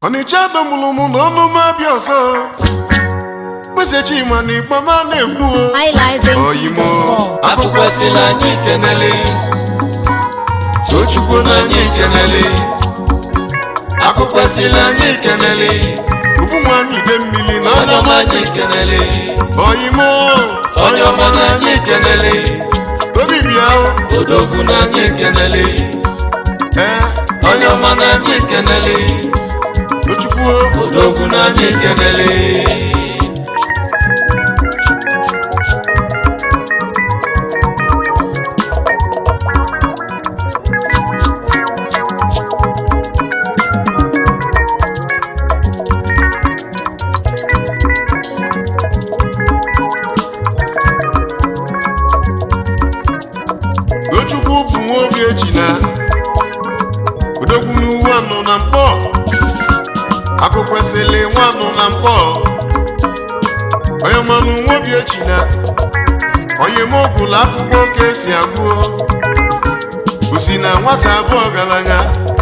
ọnịcha domụrụ m na ọnụ m abịa ọzọ kpese chima na ikpe ma na-ekwu o. Oyimo. highlife.com. akụkwesịla anyị kenele tochukwu na anyị kenele akụkwesịla anyị kenele ofu nwaanyị ide mmiri na onye anya ọma anyị kenele oyimo onye ọma na anyị kenele obi bịa o. odogwu na anyị kenele ee onye ọma na anyị kenele tochukwu o. odogwu na anyị kenele tochukwu bụ nwa obi eji na odogwu n'uwe anọ na mkpọ akụkwesịrị nwa anọ na mkpọ onye manụ nwa obi eji na onye m ogụlụ akwụkwọ ka esi agụọ osi na nwata abụọ ọgaranya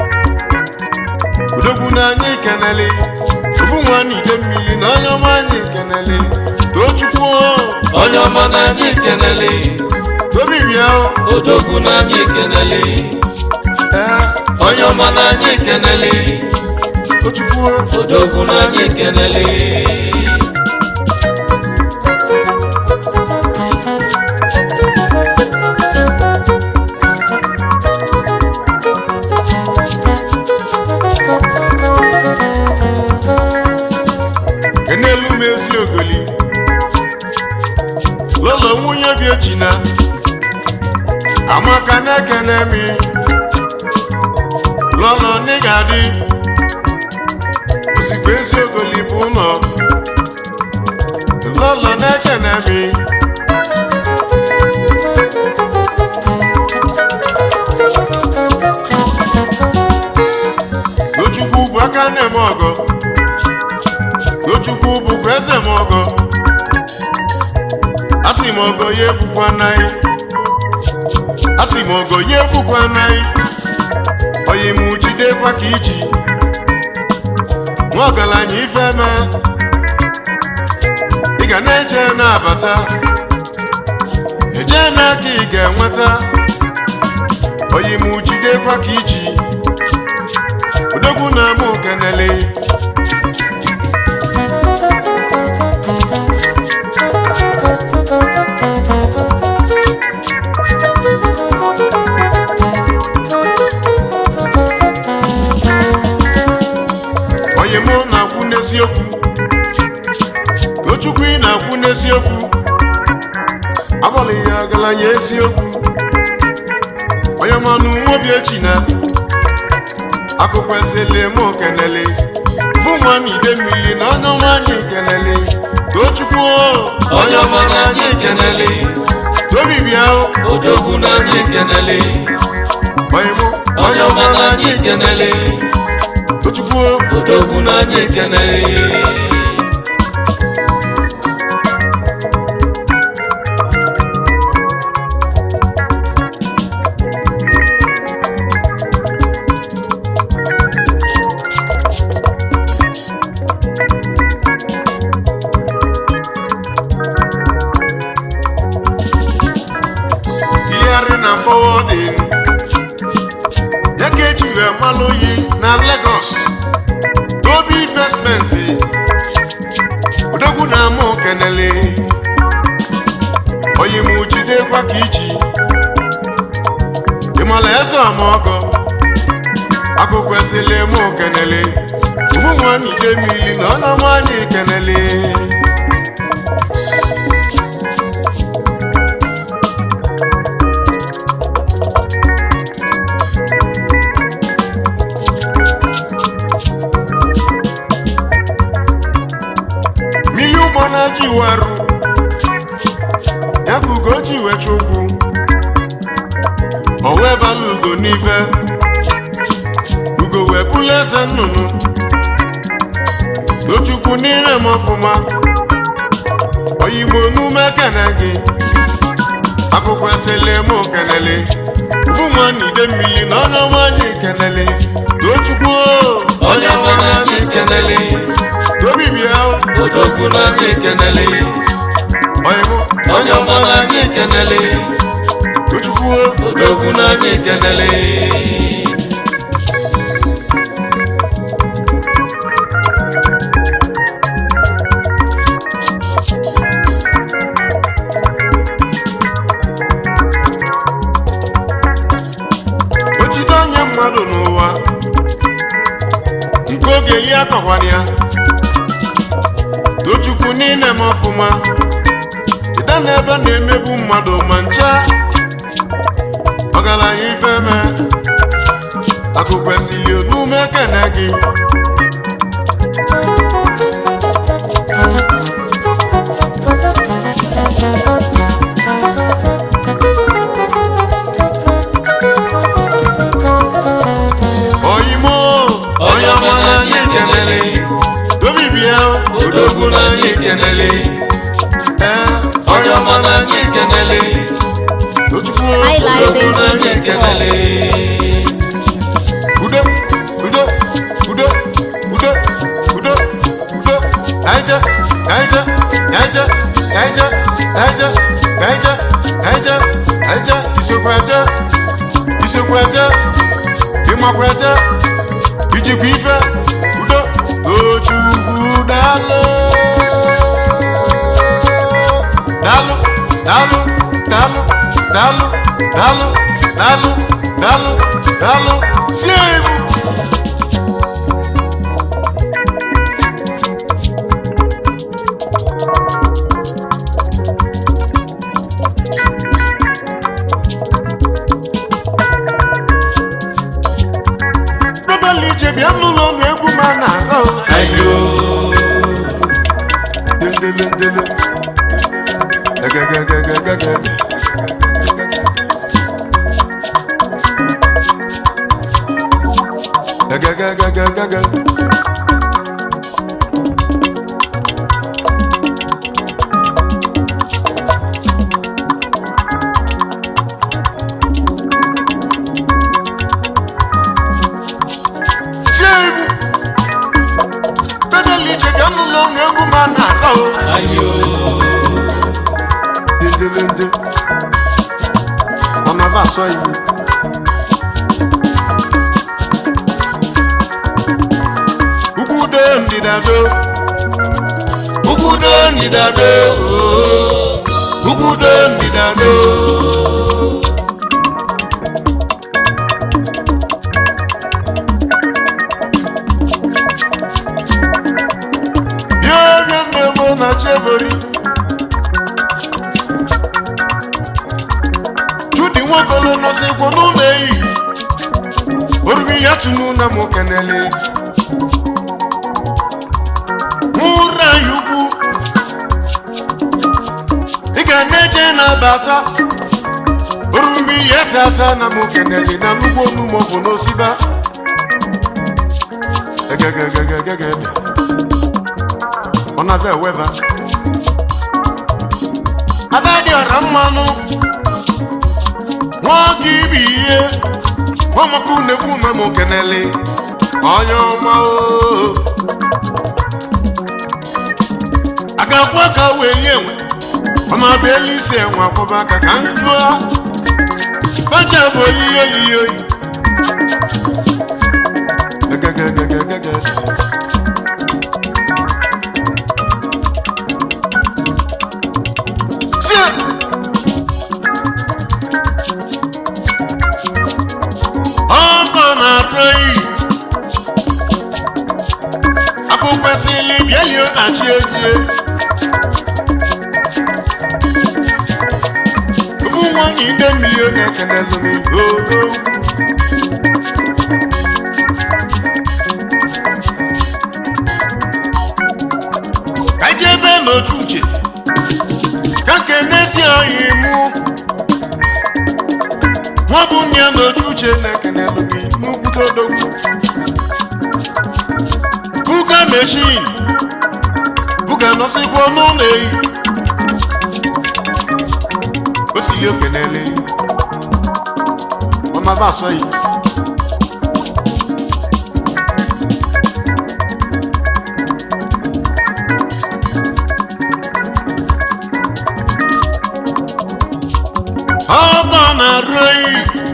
odogwu na anyị kenele ofu nwa na ide mmiri na onye ọma anyị kenele tochukwu o. onye ọma na anyị kenele obi bịa o. odogwu na anyị kenele ee onye ọma na anyị kenele tochukwu o. odogwu na anyị kenele kenelu m ezi ogoli lọlọ nwunye bi ejina amaka na-ekene mi lọlọ n'ịga dị ozigbo ezi ogoli bụ ụlọ lọlọ na-ekene mi tochukwu bụ aka na-eme ọgọ tochukwu bụkwa eze m ọgọ asị m ọgọ ya egbukwa naghị asị m ọgọ ya egbukwa naghị oyi m jidekwa ka iji nwa ọgaranya ife me ị ga na-eje na-abata eje n'aka ị ga-enweta oyi m jidekwa ka iji odogwu na-ama okenele onye mụ na-akwụ n'eziokwu tochukwu ị na-akwụ n'eziokwu abalị ya ọgaranya eziokwu onye manụ nwobi echi na akụkọ esele mụ kenele fụ nwanne ide mmiri na onye nwanyị kenele tochukwu o, onye ọma na anyị kenele tobi bịa o, odogwu na anyị kenele onye mụ onye ọma na anyị kenele tochukwu o, odogwu na anyị kenele Hearing and forwarding. Ya ka eji wee malụ oyi na Lagos. Obi investment. Odogwu na ama okenele. Oyi m jidekwa ka iji. Ịmala eze ọmọgọ. Akụkọ esele m okenele. Ufu nwanne ide mmiri na ọnụ ọma anyị kenele. mmiri ụgbọ na-ji warụ ya ka ugo ji wecha ụkwụ o wee bala ugo n'ife ugo wee bụla eze nnụnụ tochukwu n'ire m ọfụma oyigbo n'ume kene gị akụkọ esele m okenele ufu nwanne ide mmiri na onye ọma anyị kenele tochukwu o, onye ọma na anyị kenele obi bịa odogwu na anyị kenele oyimo onye ọma na anyị kenele tochukwu odogwu na anyị kenele o jide onye mmadụ n'ụwa nke oge ya akọkwana ya tochukwu niile m ọfụma ịda n'ebe na-emegbu mmadụ ma ncha ọgaranya ifeme akụ kwesịrị onume kene gị oyimo onye ọma na anyị kenele tobi bịa odogwu na anyị kenele ee onye ọma na anyị kenele tochukwu odogwu na anyị kenele udo udo udo udo udo udo naija naija naija naija naija naija naija naija isokwa aja isokwa aja ịmakwa aja ijikwa ife udo tochukwu daalụ daalụ daalụ daalụ daalụ daalụ daalụ daalụ daalụ sie egwu Bebeli ije bịa n'ụlọ ọnụ egwu ma na-arọ ayo Dendele ndele Egegegegegege Egegegegegege Sie egwu Bebeli ije bịa n'ụlọ ọnụ egwu ma na-arọ ayo Dendelende. Mama va sọ yìí. Ugwu do ndịda do. ugwu do ndịda do Ugwu do ndịda do. Bịa bịa mmemme na Chevori. Chudi nwokolo nọsikwu n'ụlọ eyi. Orumi ya tunu na mụ kenele. Ụra ya ukwu. Ị ga na-eje na-abata. Orumi ya tata na mụ kenele na nnukwu onu maọbụ n'osiba. Egegegegegege. Ọ na-abịa eweba. Ada dị ọra mmanụ. nwoke ibe ihe ọmaka unekwu ume m kenele onye ọma o a ga-akwu aka wee nye enwe ọma bụ elu isi enwe akwụba aka ka m jụọ facha bụ oyiyi oyiyi oyi Egegegegegege. Sie! ọkọ na-atọ iyi akụkwesịrị bịalio na chi ejie ụmụ nwanyị ide mmiri na-ekenelu m odo ka jebe n'otu uche ka kenesi anyị mụ nwa bụ nne ya n'otu uche na-ekenelu gị n'ukwute odogwu buga meshin buga nọsịkwa n'ụlọ eyi o sili okenele ọmaba asọ yi na-arụ oyi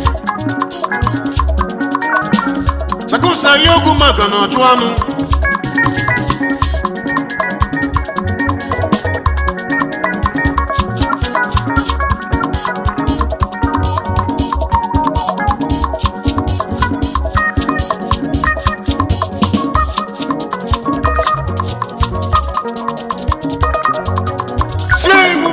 sakusari ogwu maka na ọchụ anụ sie iwu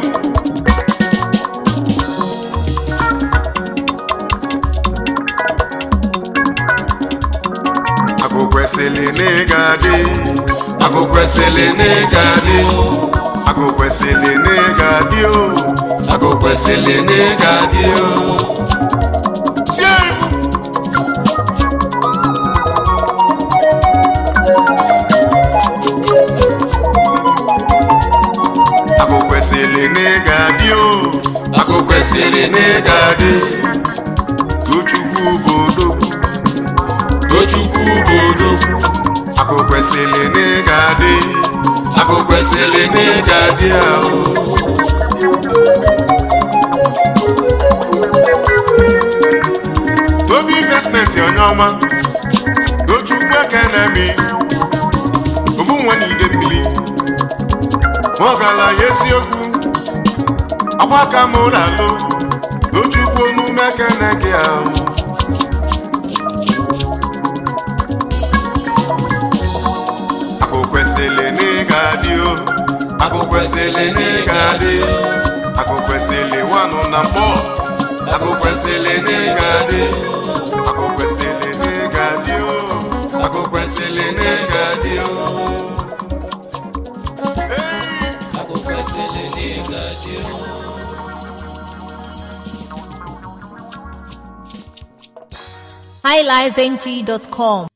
agụ kwesịrị na ịga dị Agụ kwesịrị na ịga dị agụ kwesịrị na ịga dị o Agụ kwesịrị na ịga dị o sie iwu agụ kwesịrị na ịga dị o Agụ kwesịrị na ịga dị tochukwu bụ odogwu Tochukwu bụ odogwu agụ kwesịrị na ịga dị Agụ kwesịrị na ịga dị ahụ tobi investmenti onye ọma tochukwu ekene mi ofu nwa na ide mmiri ma ọ gala ya eziokwu akwa ka m ụlọ alụ tochukwu onume ekene gị ahụ akụ kwesịrị na ịga dị o Agụ kwesịrị na ịga dị akụ kwesịrị nwanụ na mbọ Agụ kwesịrị na ịga dị akụ kwesịrị na ịga dị o Agụ kwesịrị na ịga dị o Agụ kwesịrị na ịga dị o highlifeng.com